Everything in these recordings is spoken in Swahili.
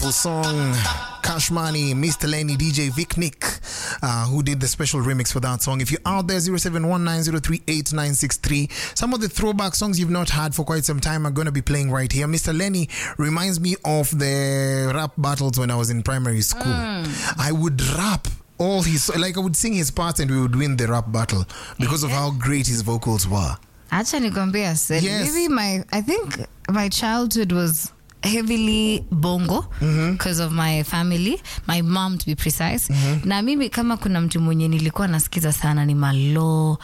beautiful song. Cash Money, Mr. Lenny, DJ Vic Nick, uh, who did the special remix for that song. If you're out there, 0719038963. Some of the throwback songs you've not had for quite some time are going to be playing right here. Mr. Lenny reminds me of the rap battles when I was in primary school. I would rap all his, like I would sing his parts and we would win the rap battle because of how great his vocals were. Acha nikwambia Sel, Yes. maybe my I think my childhood was heavily bongo because of my family my mom to be precise na mimi kama kuna mtu mwenye nilikuwa nasikiza sana ni malo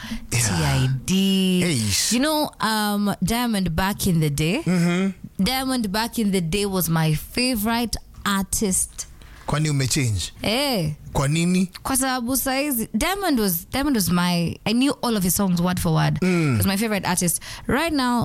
tid Eish. you know um, diamond back in the day diamond back in the day was my favorite artist Kwani umechange? hey, Kwa nini? kwa sababu saizi diamond was diamond was my i knew all of his songs word for word he was my favorite artist right now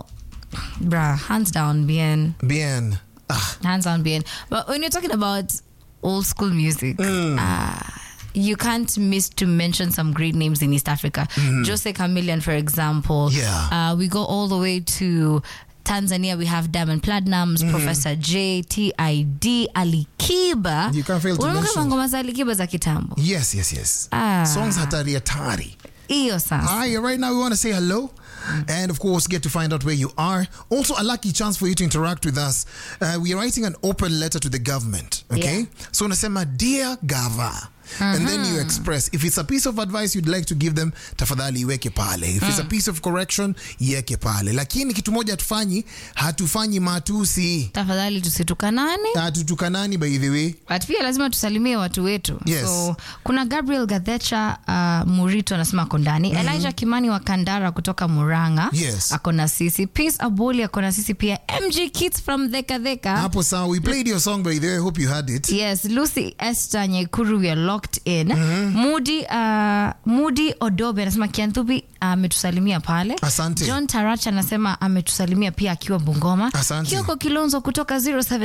bruh hands down bien Bien. Ah, hands down bien but when you're talking about old school music uh, you can't miss to mention some great names in East Africa. Jose Chameleon, for example. Yeah. Uh, we go all the way to Tanzania. We have Diamond Platinums, Professor J, TID, Ali Kiba. You can't fail to Unakumbuka mention- ngoma za Ali Kiba za kitambo? yes, yes, yes. Ah. Songs hatari hatari. Hiyo sasa. Hi, right now we want to say hello and, of course, get to find out where you are. Also, a lucky chance for you to interact with us. Uh, we are writing an open letter to the government. Okay? Yeah. So, unasema, Dear Gava. And then you express if it's a piece of advice you'd like to give them, tafadhali iweke pale. If it's a piece of correction, iweke pale. Lakini kitu moja hatufanyi, hatufanyi matusi. Tafadhali tusitukanane. Hatutukanani by the way. but pia lazima tusalimie watu wetu Yes. so kuna gabriel gadhecha uh, murito anasema ako ndani elijah kimani wa kandara kutoka muranga Yes. ako na sisi peace aboli ako na sisi pia mg kits from dhekadheka Hapo sawa. We played your song by the way. I hope you heard it. yes lucy esther nyekuru we are locked in mudi uh, mudi odobe anasema kianthubi ametusalimia pale Asante. john tarach anasema ametusalimia pia akiwa bungoma Asante. kioko kilonzo kutoka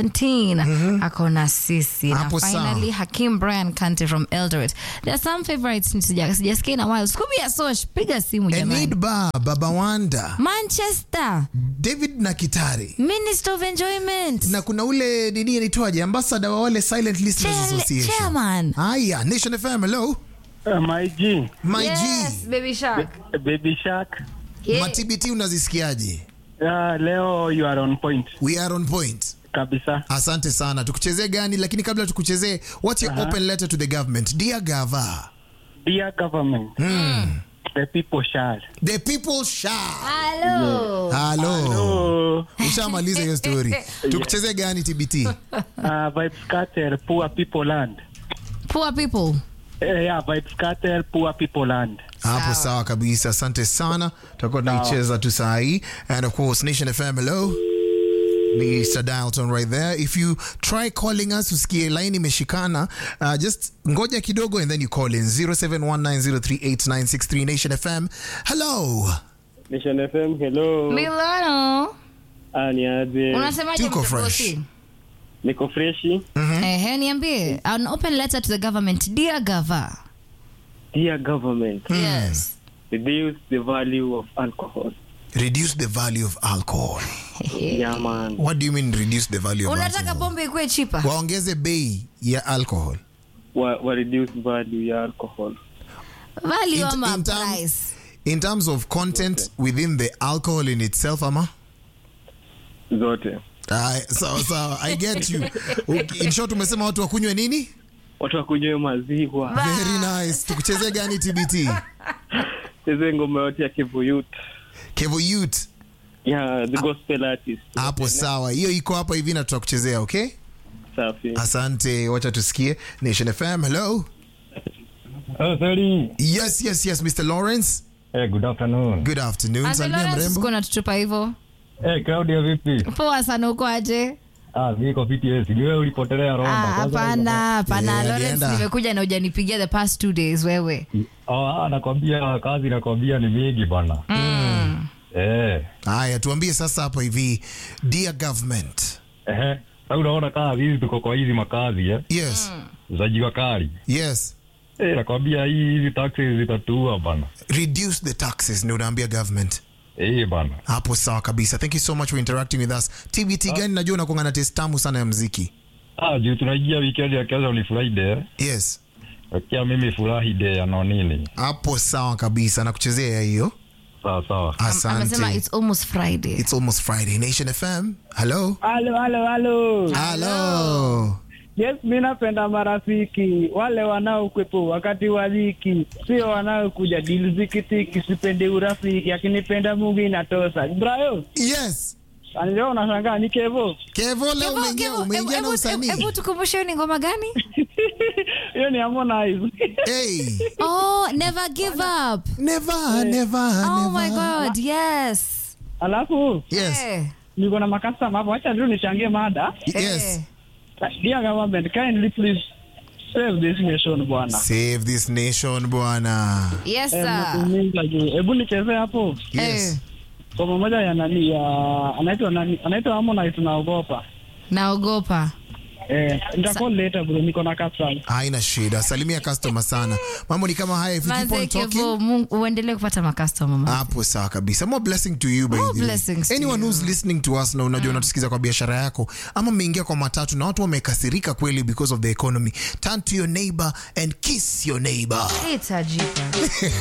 017 ako na sisi na Hapo sawa. finally hakim brian kante from eldoret there are some favorites sija- sijasikia na while scooby ya sosh piga simu jamani Enid Ba, Baba Wanda, manchester David Nakitari. minister of enjoyment na kuna ule nini anaitwaje ambassador wa wale silent listeners Chair- association chairman haya nation fm hello Uh, my G, my yes, g baby shark Baby Shark. Yeah. matbt unazisikiaje Uh, leo you are on point we are on point kabisa. asante sana tukuchezee gani lakini kabla tukuchezee what's your open letter to the government dear gava Dear government, the people shall. the people shall Hello. halo Oh, ushamaliza hiyo story tukuchezee gani tbt uh, vibes scatter, poor people land. Poor people. Uh, yeah, vibes scatter, poor people land. hapo sawa kabisa asante sana tutakuwa tunaicheza tu saa hii and of course nation fm hello Mr. Dalton right there. If you try calling us, usikie line imeshikana, uh, just ngoja kidogo and then you call in 0719038963 Nation FM. Hello. Nation FM, hello. Milano. Ah, ni aje? Unasemaje Tuko mtoto fresh. si? Niko freshi. Ehe, niambie. An open letter to the government. Dear Gava. Dear government, Yes. reduce the value of alcohol. Reduce the value of alcohol. Yeah, man. What do you mean reduce the value of Unataka alcohol? pombe ikuwe chipa? Waongeze bei ya alcohol. Wa, wa reduce value ya alcohol. Value In- ama in term- price? In terms of content within the alcohol in itself, ama? Zote. Aye, sawa sawa, I get you. Okay, In short umesema watu wakunywe nini? Watu wakunywe maziwa. Very nice. Tukuchezee gani TBT? Cheze ngoma yote ya Kivu Youth. Kevo Youth. Yeah, the gospel artist. Hapo sawa. Hiyo iko hapa hivi na tutakuchezea, okay? Safi. Asante. Wacha tusikie. Nation FM. Hello. Oh, sorry. Yes, yes, yes, Mr. Lawrence. Hey, good afternoon. Good afternoon. Ante Salimia Lawrence mrembo. uko natutupa hivyo? Hey, Claudia vipi? Poa sana uko aje? Ah, niko BTS. Ni wewe ulipotelea Rwanda. Ah, Kwanza Hapana, hapana. Yeah, Lawrence alienda. nimekuja na hujanipigia the past two days wewe. Oh, ah, nakwambia kazi nakwambia ni mingi bana. Mm. Eh. Haya, tuambie sasa hapa hivi. Dear government. Ehe. Sasa unaona kazi hizi tuko kwa hizi makazi eh. Yes. Za jua kali. Yes. Eh, nakwambia hii hizi taxes zitatua bana. Reduce the taxes ndio unaambia government. Eh, bana. Hapo sawa kabisa. Thank you so much for interacting with us. TBT gani najua unakuanga na taste tamu sana ya mziki. Ah, juu tunaingia weekend ya kesho ni Friday. yes Akia mimi furahi day ya nonini. hapo sawa kabisa nakuchezea hiyo Sawa sawa. amesema asante it's almost friday it's almost friday nation fm hello halo halo halo hello yes mi napenda marafiki wale wanaokwepo wakati wa dhiki sio wanaokuja dili zikitiki sipendi urafiki akinipenda mungu inatosa brayo yes anio unashangaa ni kevo kevo leo Kevo, umeingia Kevo, umeingia hebu- na hebu- usanii hebu tukumbushe ni ngoma gani hiyo ni Harmonize. hey oh never give up never never oh my never god yes alafu yes Eh, niko na makastama hapo wacha tu nichangie mada yes eh. dear government kindly please save this nation bwana save this nation bwana yes Eh, sir mnatumiza juu. hebu nichezee hapo yes Eh, ngoma moja ya nani ya anaitwa nani anaitwa Harmonize naogopa naogopa eh nitakuwa later bro niko na custom haina shida salimia customer sana mambo ni kama haya if you keep Manze on Kevo, talking Mungu- uendelee kupata makastoma man. hapo sawa kabisa more blessing to you by More the way. blessings to anyone you. who's listening to us na unajua unatusikiza kwa biashara yako ama mmeingia kwa matatu na watu wamekasirika kweli because of the economy turn to your neighbor and kiss your neighbor Itajipa.